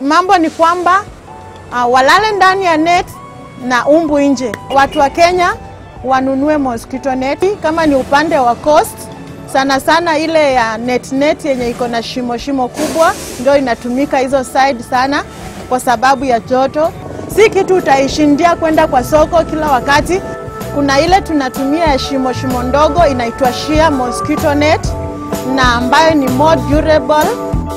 mambo ni kwamba uh, walale ndani ya net na umbu nje. Watu wa Kenya wanunue mosquito net, kama ni upande wa coast sana sana ile ya net net yenye iko na shimo shimo kubwa ndio inatumika hizo side sana, kwa sababu ya joto. Si kitu utaishindia kwenda kwa soko kila wakati. Kuna ile tunatumia ya shimo shimo ndogo inaitwa sheer mosquito net na ambayo ni more durable.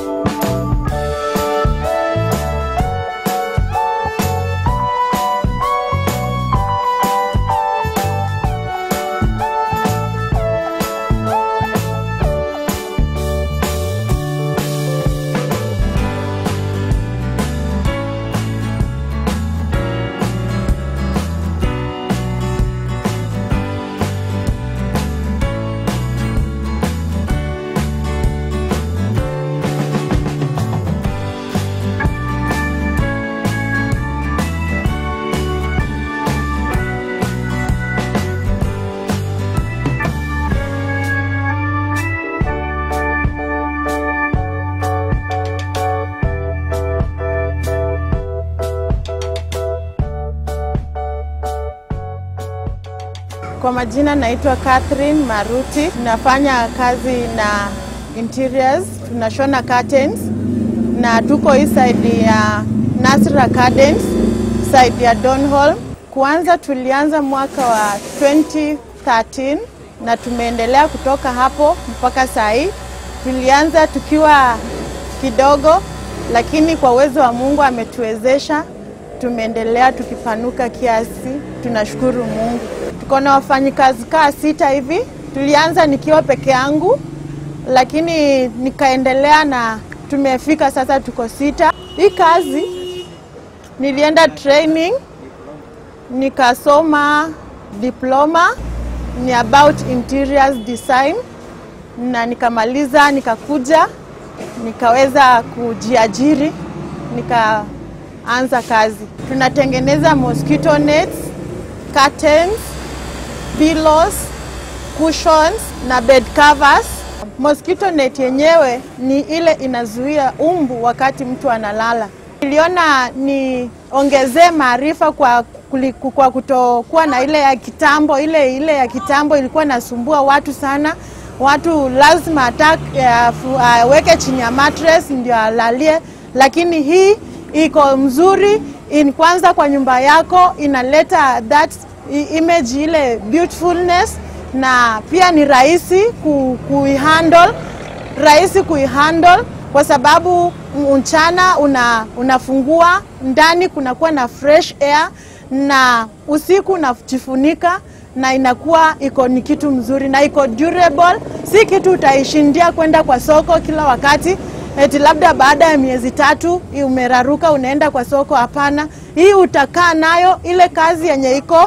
Kwa majina naitwa Catherine Maruti, nafanya kazi na interiors, tunashona curtains na tuko hii side ya Nasra Gardens, side ya Donholm. Kuanza tulianza mwaka wa 2013 na tumeendelea kutoka hapo mpaka saa hii. Tulianza tukiwa kidogo, lakini kwa uwezo wa Mungu ametuwezesha, tumeendelea tukipanuka kiasi. Tunashukuru Mungu. Tuko na wafanyikazi kaa sita hivi. Tulianza nikiwa peke yangu, lakini nikaendelea na tumefika sasa, tuko sita. Hii kazi nilienda training nikasoma diploma ni about interiors design, na nikamaliza, nikakuja nikaweza kujiajiri, nikaanza kazi. Tunatengeneza mosquito nets, curtains, pillows, cushions na bed covers. Mosquito net yenyewe ni ile inazuia umbu wakati mtu analala. Niliona niongezee maarifa kwa, kuliku- kwa kutokuwa na ile ya kitambo. Ile ile ya kitambo ilikuwa nasumbua watu sana. Watu lazima ata aweke chini ya mattress ndio alalie, lakini hii iko mzuri in, kwanza kwa nyumba yako inaleta that i- image ile beautifulness, na pia ni rahisi ku, kuihandle rahisi kuihandle kwa sababu mchana una, unafungua ndani kunakuwa na fresh air na usiku unajifunika na inakuwa iko ni kitu mzuri na iko durable, si kitu utaishindia kwenda kwa soko kila wakati eti labda baada ya miezi tatu umeraruka unaenda kwa soko. Hapana, hii utakaa nayo ile kazi yenye iko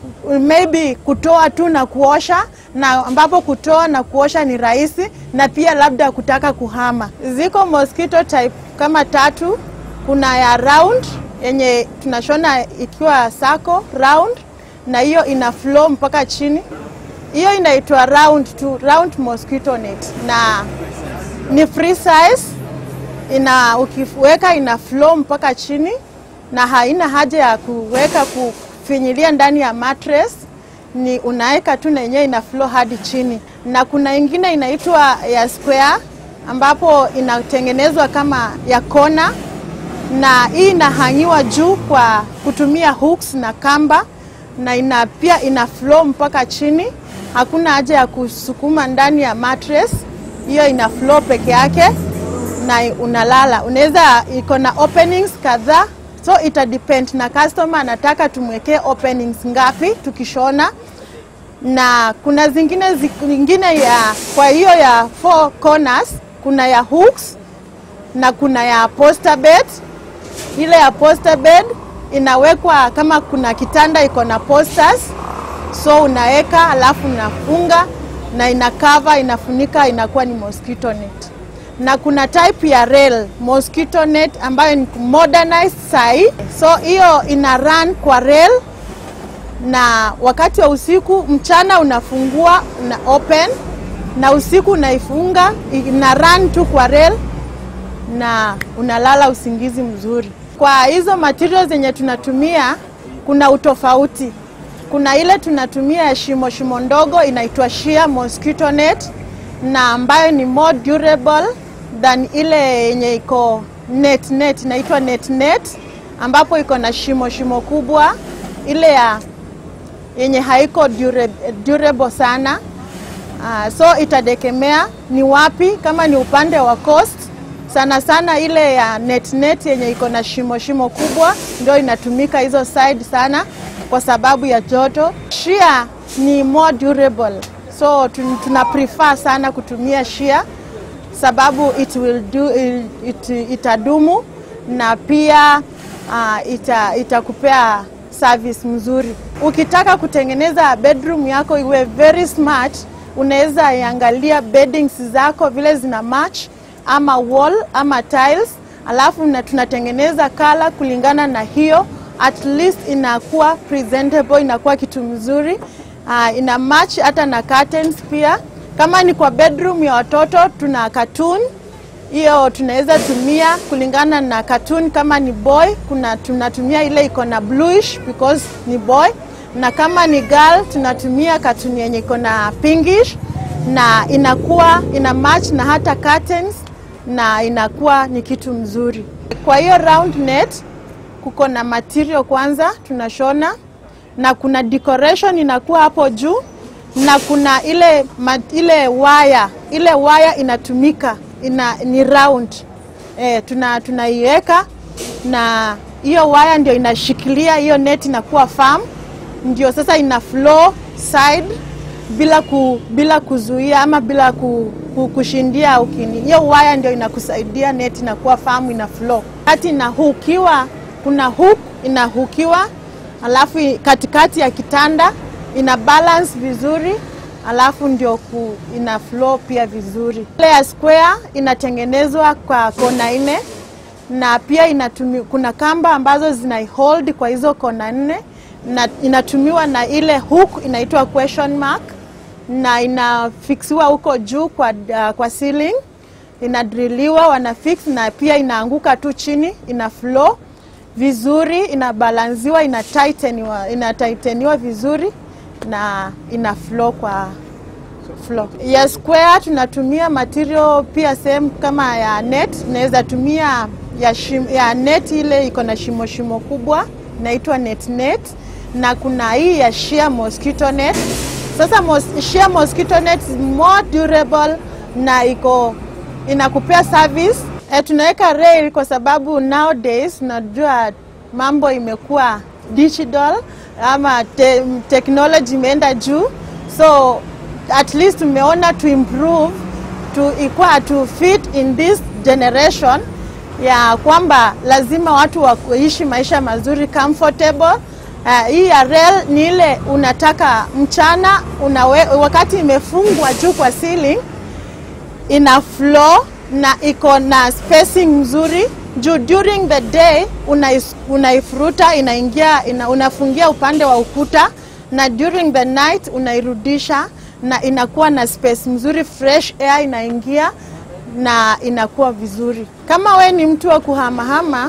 maybe kutoa tu na kuosha, na ambapo kutoa na kuosha ni rahisi, na pia labda kutaka kuhama. Ziko mosquito type kama tatu. Kuna ya round yenye tunashona ikiwa sako round, na hiyo ina flow mpaka chini. Hiyo inaitwa round tu, round mosquito net, na ni free size ina ukiweka ina flow mpaka chini na haina haja ya kuweka kufinyilia ndani ya mattress, ni unaweka tu na yenyewe ina flow hadi chini. Na kuna ingine inaitwa ya square ambapo inatengenezwa kama ya kona, na hii inahangiwa juu kwa kutumia hooks na kamba, na ina pia ina flow mpaka chini, hakuna haja ya kusukuma ndani ya mattress, hiyo ina flow peke yake na unalala. Unaweza iko na openings kadhaa, so ita depend na customer anataka tumwekee openings ngapi tukishona, na kuna zingine zingine ya kwa hiyo ya four corners, kuna ya hooks na kuna ya poster bed. Ile ya poster bed inawekwa kama kuna kitanda iko na posters, so unaweka alafu unafunga na ina cover inafunika, inakuwa ni mosquito net na kuna type ya rail mosquito net ambayo ni modernized sai, so hiyo ina run kwa rail, na wakati wa usiku, mchana unafungua una open, na usiku unaifunga, ina run tu kwa rail, na unalala usingizi mzuri. Kwa hizo materials zenye tunatumia kuna utofauti. Kuna ile tunatumia ya shimo shimo ndogo inaitwa sheer mosquito net na ambayo ni more durable than ile yenye iko net net inaitwa net net ambapo iko na shimo shimo kubwa ile ya yenye haiko dure, durable sana. Uh, so itadekemea ni wapi, kama ni upande wa coast sana sana ile ya net net yenye iko na shimo shimo kubwa ndio inatumika hizo side sana kwa sababu ya joto. Sheer ni more durable, so tun- tuna prefer sana kutumia sheer sababu it will do, it, itadumu na pia uh, ita, itakupea service mzuri. Ukitaka kutengeneza bedroom yako iwe very smart, unaweza iangalia beddings zako vile zina match ama wall ama tiles, alafu na tunatengeneza kala kulingana na hiyo, at least inakuwa presentable, inakuwa kitu mzuri uh, ina match hata na curtains pia. Kama ni kwa bedroom ya watoto tuna cartoon hiyo tunaweza tumia kulingana na cartoon. Kama ni boy kuna tunatumia ile iko na bluish because ni boy, na kama ni girl tunatumia cartoon yenye iko na pinkish na inakuwa ina match na hata curtains na inakuwa ni kitu mzuri. Kwa hiyo round net kuko na material kwanza tunashona na kuna decoration inakuwa hapo juu na kuna ile ma, ile waya ile waya inatumika ina, ni round e, tuna tunaiweka na hiyo waya ndio inashikilia hiyo net inakuwa firm, ndio sasa ina flow side bila ku, bila kuzuia ama bila ku, ku, kushindia ukini. Hiyo waya ndio inakusaidia net inakuwa firm, ina flow. Kati inahukiwa, kuna hook inahukiwa, alafu katikati ya kitanda ina balance vizuri alafu ndio ku, ina flow pia vizuri. Ile ya square inatengenezwa kwa kona nne na pia inatumi, kuna kamba ambazo zina hold kwa hizo kona nne na inatumiwa na ile hook inaitwa question mark na inafiksiwa huko juu kwa, uh, kwa ceiling inadriliwa wana fix na pia inaanguka tu chini ina flow vizuri inabalansiwa ina tighteniwa, ina tighteniwa vizuri na ina flow kwa flow. Ya square tunatumia material pia same kama ya net, tunaweza tumia ya, shim, ya net ile iko na shimo shimo kubwa inaitwa net net, na kuna hii ya sheer mosquito net. Sasa mos, sheer mosquito net is more durable na iko inakupea service. E, tunaweka rail kwa sababu nowadays unajua mambo imekuwa digital ama te, technology imeenda juu, so at least tumeona to improve to ikuwa to fit in this generation ya kwamba lazima watu waishi maisha mazuri comfortable. Uh, hii ya rail ni ile unataka mchana unawe, wakati imefungwa juu kwa ceiling ina flow na iko na spacing mzuri juu during the day unaifuruta una inaingia ina, unafungia upande wa ukuta na during the night unairudisha na inakuwa na space mzuri, fresh air inaingia na inakuwa vizuri. Kama we ni mtu wa kuhamahama,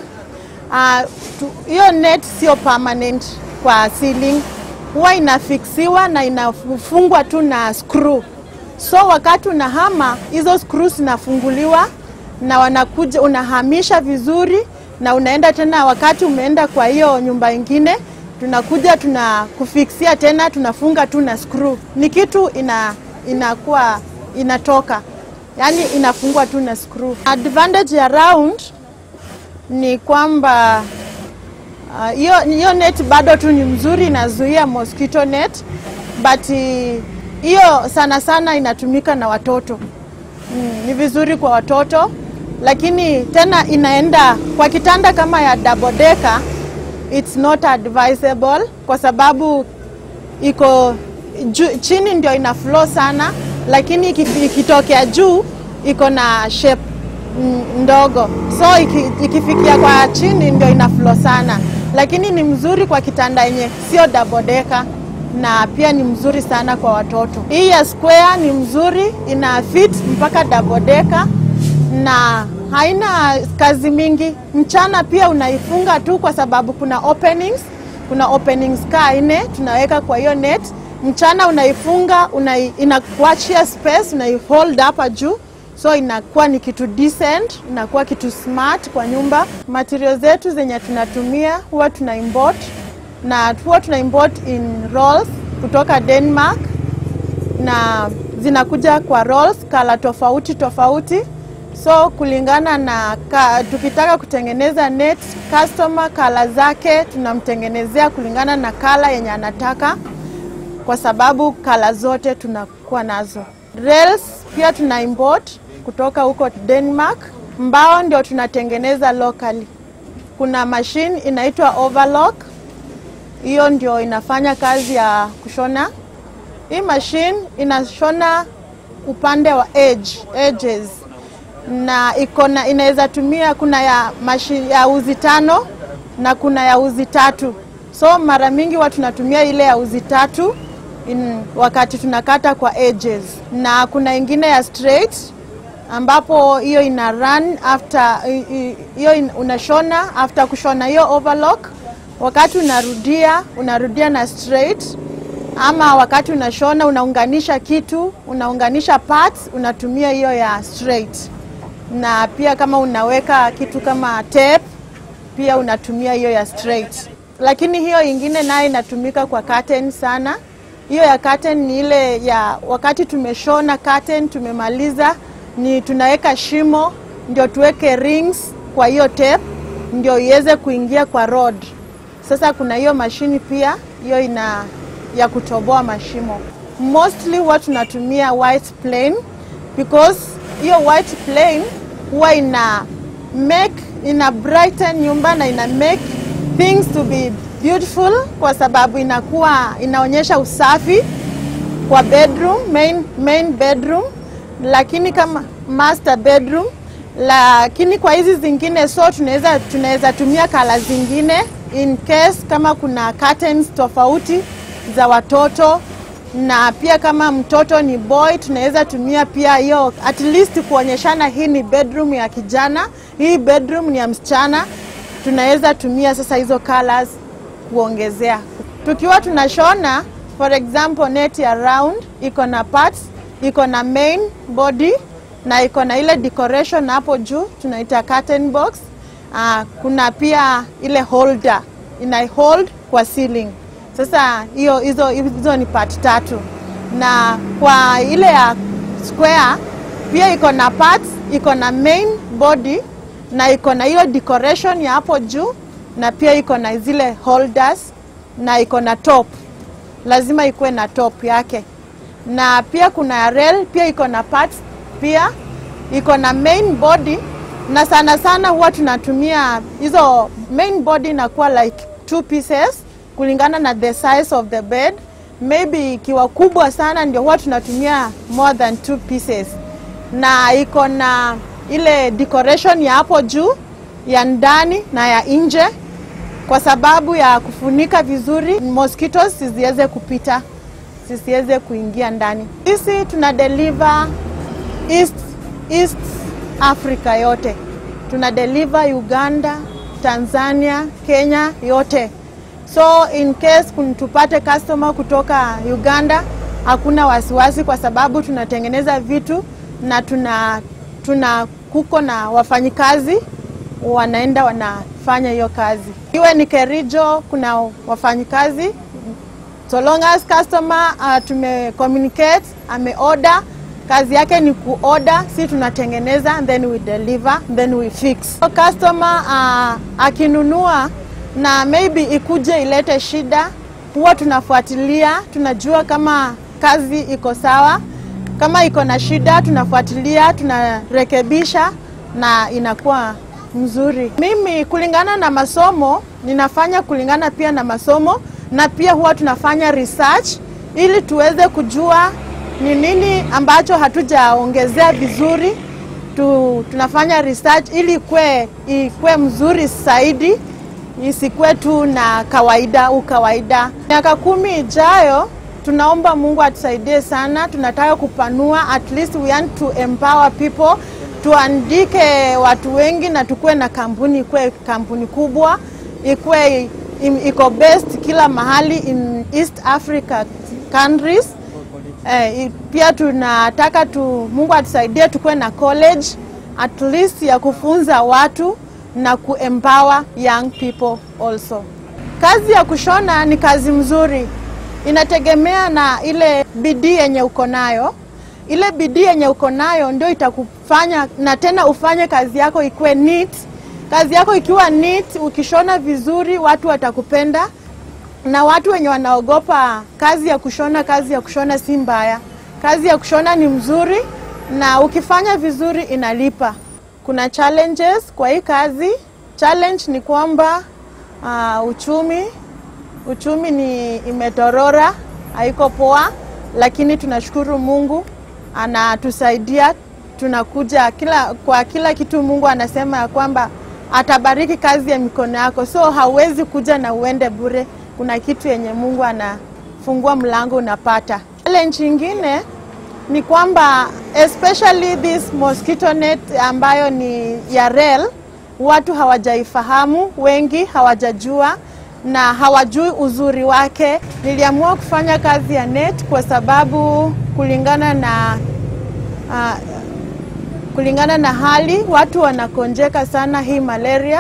hiyo uh, net sio permanent kwa ceiling, huwa inafiksiwa na inafungwa tu na screw. So wakati unahama hizo screw zinafunguliwa na wanakuja, unahamisha vizuri na unaenda tena. Wakati umeenda kwa hiyo nyumba ingine, tunakuja tunakufiksia tena, tunafunga tu na screw. Ni kitu ina inakuwa inatoka, yani inafungwa tu na screw. Advantage ya round ni kwamba hiyo uh, hiyo net bado tu ni mzuri, inazuia mosquito net but hiyo sana sana inatumika na watoto mm, ni vizuri kwa watoto, lakini tena inaenda kwa kitanda kama ya double decker, it's not advisable kwa sababu iko ju, chini ndio ina flow sana, lakini ikitokea juu iko na shape ndogo, so iki, ikifikia kwa chini ndio ina flow sana, lakini ni mzuri kwa kitanda yenye sio double decker na pia ni mzuri sana kwa watoto. Hii ya square ni mzuri, ina fit mpaka double decker na haina kazi mingi. Mchana pia unaifunga tu, kwa sababu kuna openings, kuna openings kaa nne tunaweka kwa hiyo net. Mchana unaifunga una, inakuachia space, unaihold hapa juu, so inakuwa ni kitu decent, inakuwa kitu smart kwa nyumba. Material zetu zenye tunatumia huwa tuna import na huwa tuna import in rolls kutoka Denmark na zinakuja kwa rolls kala tofauti tofauti so kulingana na ka, tukitaka kutengeneza net customer kala zake tunamtengenezea kulingana na kala yenye anataka, kwa sababu kala zote tunakuwa nazo. Rails pia tuna import kutoka huko Denmark. Mbao ndio tunatengeneza locally. Kuna machine inaitwa overlock, hiyo ndio inafanya kazi ya kushona. Hii machine inashona upande wa edge, edges na iko na inaweza tumia, kuna ya, mashi, ya uzi tano na kuna ya uzi tatu. So mara mingi watu tunatumia ile ya uzi tatu in, wakati tunakata kwa edges, na kuna ingine ya straight ambapo hiyo ina run after hiyo unashona after kushona hiyo overlock, wakati unarudia unarudia na straight ama wakati unashona unaunganisha kitu unaunganisha parts unatumia hiyo ya straight na pia kama unaweka kitu kama tape pia unatumia hiyo ya straight, lakini hiyo ingine nayo inatumika kwa curtain sana. Hiyo ya curtain ni ile ya wakati tumeshona curtain tumemaliza, ni tunaweka shimo ndio tuweke rings kwa hiyo tape ndio iweze kuingia kwa rod. Sasa kuna hiyo mashini pia hiyo ina ya kutoboa mashimo. Mostly huwa tunatumia white plain because hiyo white plain huwa ina make ina brighten nyumba na ina make things to be beautiful, kwa sababu inakuwa inaonyesha usafi kwa bedroom, main, main bedroom, lakini kama master bedroom. Lakini kwa hizi zingine, so tunaweza tunaweza tumia kala zingine in case kama kuna curtains tofauti za watoto na pia kama mtoto ni boy tunaweza tumia pia hiyo at least kuonyeshana hii ni bedroom ya kijana, hii bedroom ni ya msichana. Tunaweza tumia sasa hizo colors kuongezea. Tukiwa tunashona for example net ya round iko na parts, iko na main body na iko na ile decoration hapo juu tunaita curtain box. Uh, kuna pia ile holder ina hold kwa ceiling. Sasa hiyo hizo hizo ni part tatu, na kwa ile ya square pia iko na parts, iko na main body na iko na hiyo decoration ya hapo juu, na pia iko na zile holders na iko na top, lazima ikuwe na top yake, na pia kuna ya rail pia iko na parts, pia iko na main body, na sana sana huwa tunatumia hizo main body inakuwa like two pieces kulingana na the size of the bed. Maybe ikiwa kubwa sana ndio huwa tunatumia more than two pieces, na iko na ile decoration ya hapo juu ya ndani na ya nje, kwa sababu ya kufunika vizuri mosquitoes zisiweze kupita, zisiweze kuingia ndani. Sisi tuna deliver East, East Africa yote, tuna deliver Uganda, Tanzania, Kenya yote. So in case tupate customer kutoka Uganda, hakuna wasiwasi, kwa sababu tunatengeneza vitu na tuna, tuna kuko na wafanyikazi wanaenda wanafanya hiyo kazi. Iwe ni Kericho, kuna wafanyikazi so long as customer uh, tume communicate ame order, kazi yake ni kuorder, si tunatengeneza then we deliver then we fix. So customer uh, akinunua na maybe ikuje ilete shida, huwa tunafuatilia, tunajua kama kazi iko sawa. Kama iko na shida, tunafuatilia, tunarekebisha na inakuwa mzuri. Mimi kulingana na masomo, ninafanya kulingana pia na masomo, na pia huwa tunafanya research ili tuweze kujua ni nini ambacho hatujaongezea vizuri tu, tunafanya research ili ikwe, ikwe mzuri zaidi isikuwe tu na kawaida ukawaida. Miaka kumi ijayo, tunaomba Mungu atusaidie sana. Tunataka kupanua, at least we want to empower people tuandike watu wengi na tukuwe na kampuni, ikuwe kampuni kubwa, ikuwe im- iko best kila mahali in East Africa countries. Eh, i- pia tunataka tu, Mungu atusaidie tukuwe na college at least ya kufunza watu na kuempower young people also. Kazi ya kushona ni kazi mzuri, inategemea na ile bidii yenye uko nayo. Ile bidii yenye uko nayo ndio itakufanya na tena ufanye kazi yako ikuwe neat. Kazi yako ikiwa neat, ukishona vizuri, watu watakupenda na watu wenye wanaogopa kazi ya kushona, kazi ya kushona si mbaya. Kazi ya kushona ni mzuri na ukifanya vizuri inalipa. Kuna challenges kwa hii kazi. Challenge ni kwamba uh, uchumi uchumi ni imetorora, haiko poa, lakini tunashukuru Mungu anatusaidia. Tunakuja kila kwa kila kitu, Mungu anasema ya kwamba atabariki kazi ya mikono yako, so hauwezi kuja na uende bure. Kuna kitu yenye Mungu anafungua mlango unapata. Challenge ingine ni kwamba especially this mosquito net ambayo ni ya rel, watu hawajaifahamu, wengi hawajajua na hawajui uzuri wake. Niliamua kufanya kazi ya net kwa sababu kulingana na uh, kulingana na hali watu wanakonjeka sana hii malaria,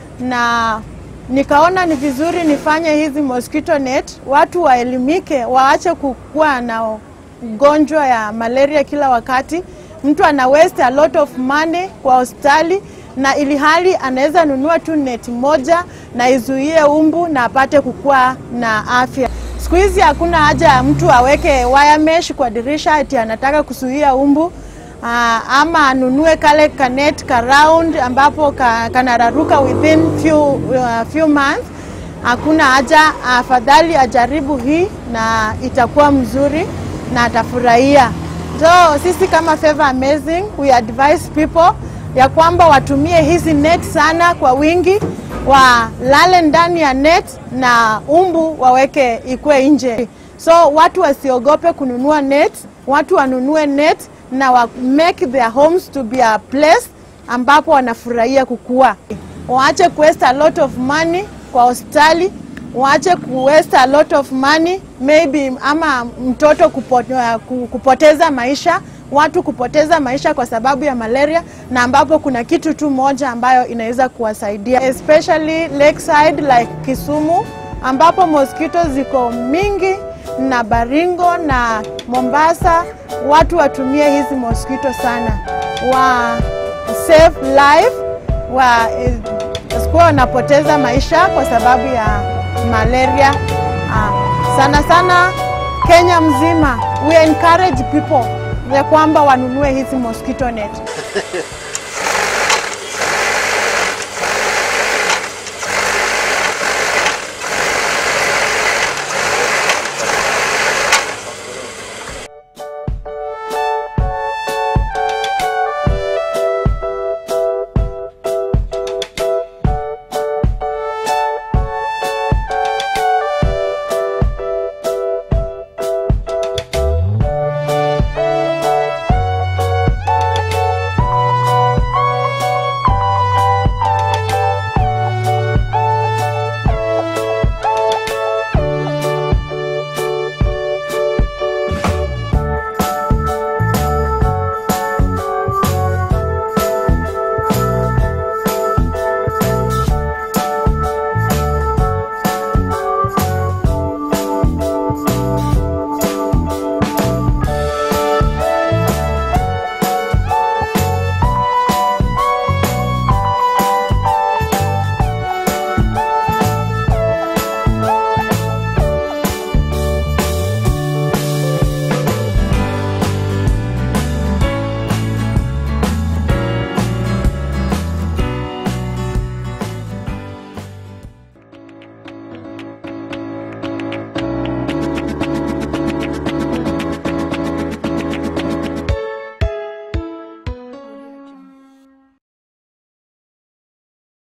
na nikaona ni vizuri nifanye hizi mosquito net, watu waelimike, waache kukuwa na ugonjwa ya malaria kila wakati. Mtu ana waste a lot of money kwa hospitali na ili hali anaweza nunua tu neti moja na izuie umbu na apate kukua na afya. Siku hizi hakuna haja ya mtu aweke wire mesh kwa dirisha ati anataka kuzuia umbu. Aa, ama anunue kale kanet ka round ambapo ka, kanararuka within few, uh, few months. Hakuna haja, afadhali ajaribu hii na itakuwa mzuri na atafurahia. So sisi kama Favor Amazing we advise people ya kwamba watumie hizi net sana kwa wingi, walale ndani ya net na umbu waweke ikwe nje. So watu wasiogope kununua net, watu wanunue net na wa make their homes to be a place ambapo wanafurahia kukua. Waache kuwaste a lot of money kwa hospitali, waache kuwaste a lot of money maybe ama mtoto kupote, kupoteza maisha watu kupoteza maisha kwa sababu ya malaria, na ambapo kuna kitu tu moja ambayo inaweza kuwasaidia especially lakeside like Kisumu ambapo mosquito ziko mingi na Baringo na Mombasa. Watu watumie hizi mosquito sana, wa save life, wa sikuwa wanapoteza maisha kwa sababu ya malaria. Uh, sana sana Kenya mzima we encourage people ya kwamba wanunue hizi mosquito net.